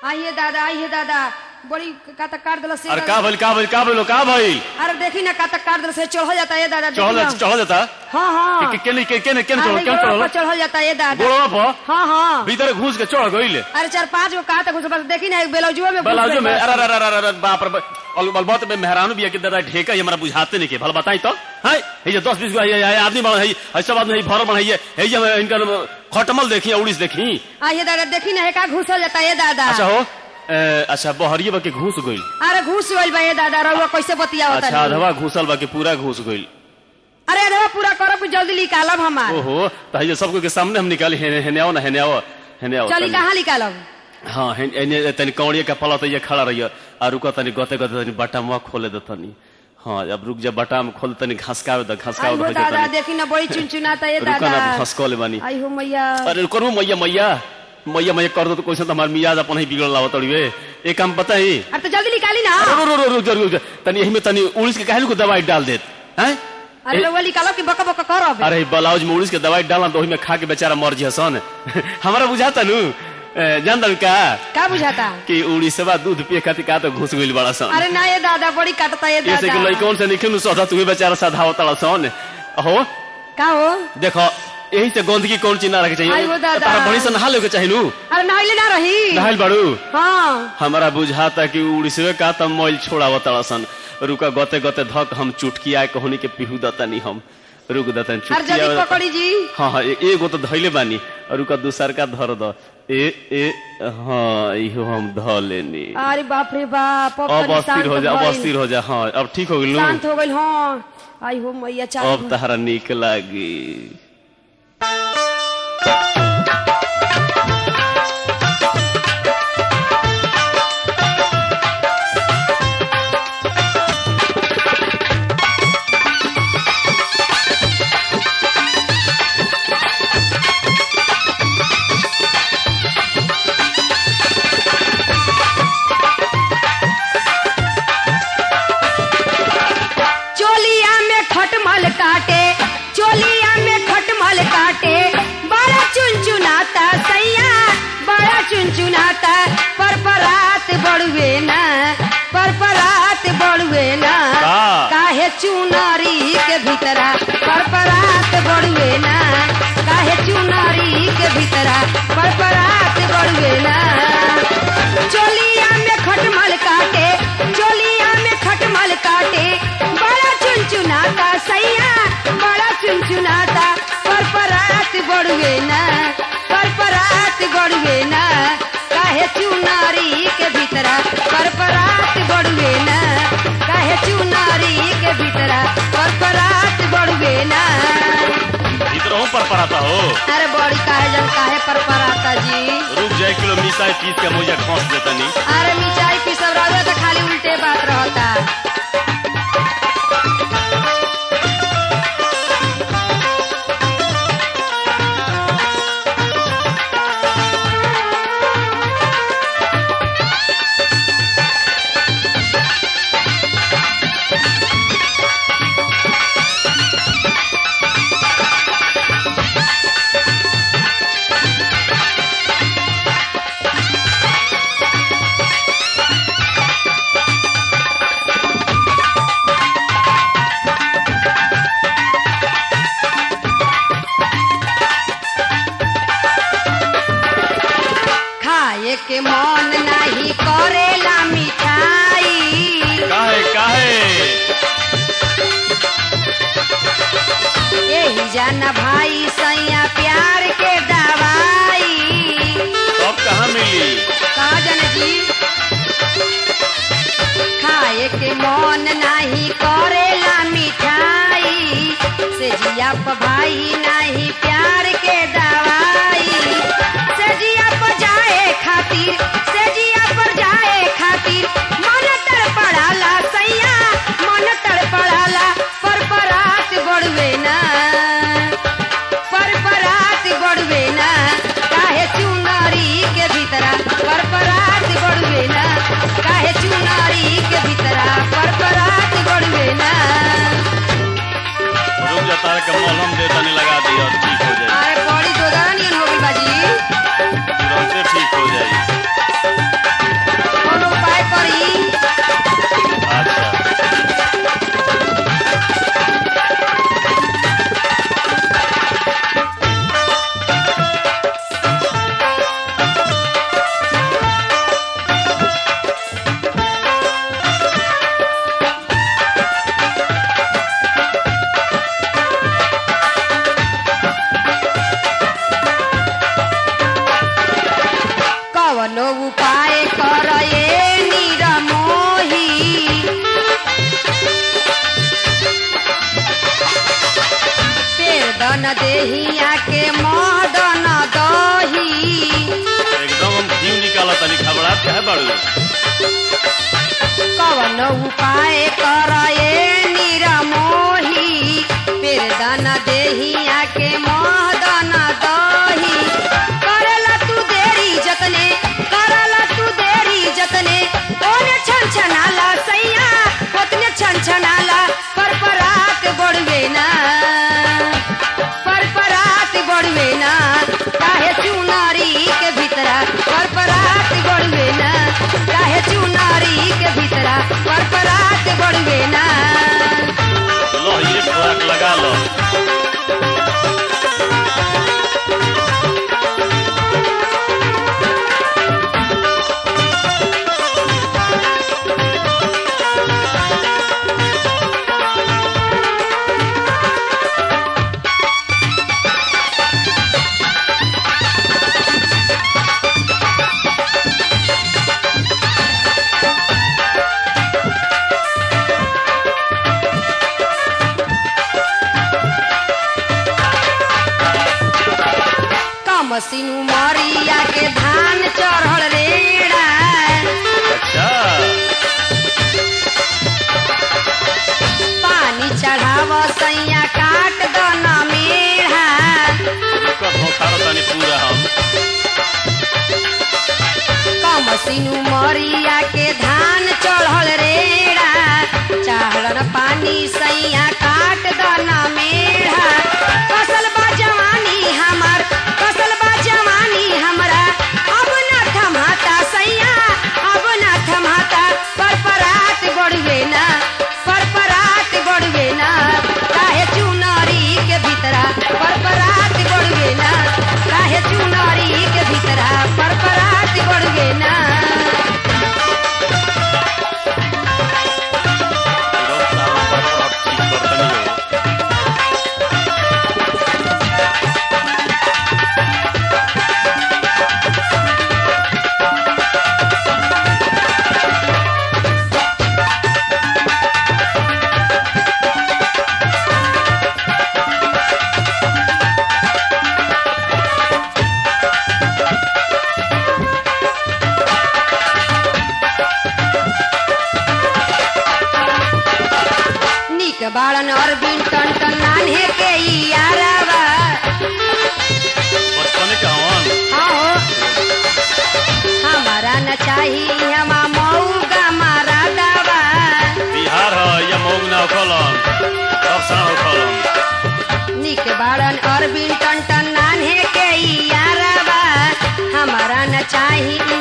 आइए दादा आइए दादा बड़ी का तक काट दिल से अरे का भइल का भइल का भइल का भइल अरे देखी ना का तक काट दिल से चढ़ जाता है दादा देखी चढ़ ना। चढ़ जाता हाँ हाँ के के के के के अरे चढ़ केन गोड़वा चढ़ पर चढ़ जाता है दादा गोड़वा पर हाँ हाँ भीतर घुस के चढ़ गइल अरे चार पांच गो कहा तक घुस देखी ना एक बेलौजुआ में घुस बलाजो गइल में बस। अरे अरे अरे अरे बाप रे अल बलबत में मेहरान भी है कि दादा ढेका ही हमरा बुझाते नहीं के भल बताई तो है ये जो 10 20 गो है है आदमी बन है है सब आदमी भर बन है है ये इनका खटमल देखी उड़ीस देखी आइए दादा देखी ना का घुस जाता है दादा अच्छा हो ए, अच्छा बहरिए बा के घुस गइल अरे घुस गइल बा ये दादा रहुआ कैसे बतिया होता अच्छा अधवा घुसल बा के पूरा घुस गइल अरे अरे पूरा करब कि जल्दी निकालब हमार ओहो तो ये सबको के सामने हम निकाली हेने हेने आओ ना हेने आओ हेने आओ चली तनी। कहाँ निकालब हाँ हेन- एने तनी कौड़िया के पला तो ये खड़ा रहिए आ रुका तनी गते गते तनी बटामुआ खोले दे तनी हाँ अब रुक जा बटाम खोल तनी घसकावे दे घसकावे आई हो दे दादा तनी देखी ना बड़ी चुनचुनाता ये रुका ना दादा घसको ले बानी आई हो मैया अरे रुको रू मैया मैया मैया मैया कर दो तो कैसे तो हमार मियाज अपन ही बिगड़ लावत तड़िए एक काम पता ही अब तो जल्दी निकाली ना रो रो रो रो रुक जा, रुक जा। तनी यही में तनी उड़ीस के कहलू को दवाई डाल देत हैं अरे रहुआ निकालब कि बका बका करब अरे ब्लाउज में उड़ीस के दवाई डाला तो ओही में खा के बेचारा मर जियसन हमारा बुझाता नु ए, जान दल का का बुझाता कि उड़ीसवा दूध पिए खातिर का तो घुस गइल बड़ा सन अरे ना ये दादा बड़ी काटता ये ऐसे कि दादा लइकन से निकल सौदा तू बेचारा साधा होता सन हो का हो देखो यही से गंदगी कौन चीज ना रखे आई चाहिए हो दादा। तारा बड़ी से नहा ले के चाहिए नु अरे नहाइले ना रही नहाइल बाड़ू हाँ हमारा बुझाता कि उड़ीसवे का त मैल छोड़ावता सन रुका गते गते धक हम चुटकी आए कहनी के पिहू दतनी हम रुक दतन अरे चुटकी जल्दी आवे- पकड़ी जी हाँ हाँ ए- एगो तो धैले बानी और रुका दूसर का धर द ए ए हाँ इहो हम ध लेनी अरे बाप रे बाप अब अब तनी अस्थिर शांत हो जा अब भइल। अस्थिर हो जा हाँ अब ठीक हो गेल शांत हो गइल हाँ आई हो मैया चाल अब तहरा निक लागी चोलिया में खटमल काटे चोलिया में खटमल काटे बड़ा चुनचुनाता सैया बड़ा चुनचुनाता पर परात बड़ुए ना पर परात बड़ुए ना का? काहे चुनरी के भीतरा पर परात बड़ुए ना काहे चुनरी के भीतरा पर परात बड़ुए ना चोलिया में खटमल काटे चोलिया में खटमल काटे बड़ा चुनचुनाता सैया बड़ा चुनचुनाता पर परात बड़ुए ना पर परात बड़ुए ना काहे चुनारी के भीतरा पर परात बड़ुए ना काहे चुनारी के भीतरा पर परात बड़ुए ना इधर पर पड़ाता हो अरे बड़ी काहे जन काहे पर पराता जी रुक जाए किलो मिसाई पीस के मुझे खोस देतनी अरे मिठाई पिसब रहा तो खाली उल्टे बात रहता खाए के मन नहीं करेला मिठाई काहे काहे यही जाना भाई सैया प्यार के दवाई अब कहाँ मिली कहा जाने जी खाए के मन नहीं करेला मिठाई से जिया प भाई नहीं प्यार के दवाई से जिया पर जाए खातिर से जिया पर जाए खातिर मन तड़पड़ाला सैया मन तड़पड़ाला पर परात बड़ुए ना पर परात बड़ुए ना काहे चुनरी के भीतरा पर परात बड़ुए ना काहे चुनरी के भीतरा पर परात बड़ुए ना रुक जा तारा के मलहम दे तनी लगा दी कवनो उपाय कर ए निरमोही पेड़ दन देहिया के महदन दही एकदम हम घी निकाला तनी खबरात कहे बाड़ू कवन उपाय कर ए निरमोही पेड़ दन देहिया के महदन दही करला तू देरी जतने करला तू देरी जतने ओने छन छनाला सैया ओतने छन छनाला पर परात बढ़वे ना पर परात बढ़वे ना काहे चुनारी के भीतरा पर परात बढ़वे ना काहे चुनारी के भीतरा पर परात बढ़वे ना लो ये खुराक लगा लो कमसिनु मरिया के धान चढ़ल रेड़ा अच्छा पानी चढ़ाव सैया काट दन मेढ़ा इसका धोखा तनी पूरा हम कमसिनु मरिया के धान चढ़ल रेड़ा चाहलन पानी सैया काट दन मेढ़ा फसल बा जवानी हमर फसल बा जवानी हमरा अब न थमाता सैया अब न थमाता पर परात बढ़वे ना पर परात बढ़वे ना काहे चुनरी के भीतरा पर परात बढ़वे ना काहे चुनरी के भीतरा पर परात बढ़वे ना लोग सारा पर अब ठीक कर तनी हो निक बाड़न अरबिन टन टन नान्हे के यारावा बचपने के हवन आओ हमारा न चाही हमा मऊगा मारा दावा बिहार है या मऊग ना होखलन सब साण होखलन निक बाड़न अरबिन टन टन नान्हे के यारावा हमारा न चाही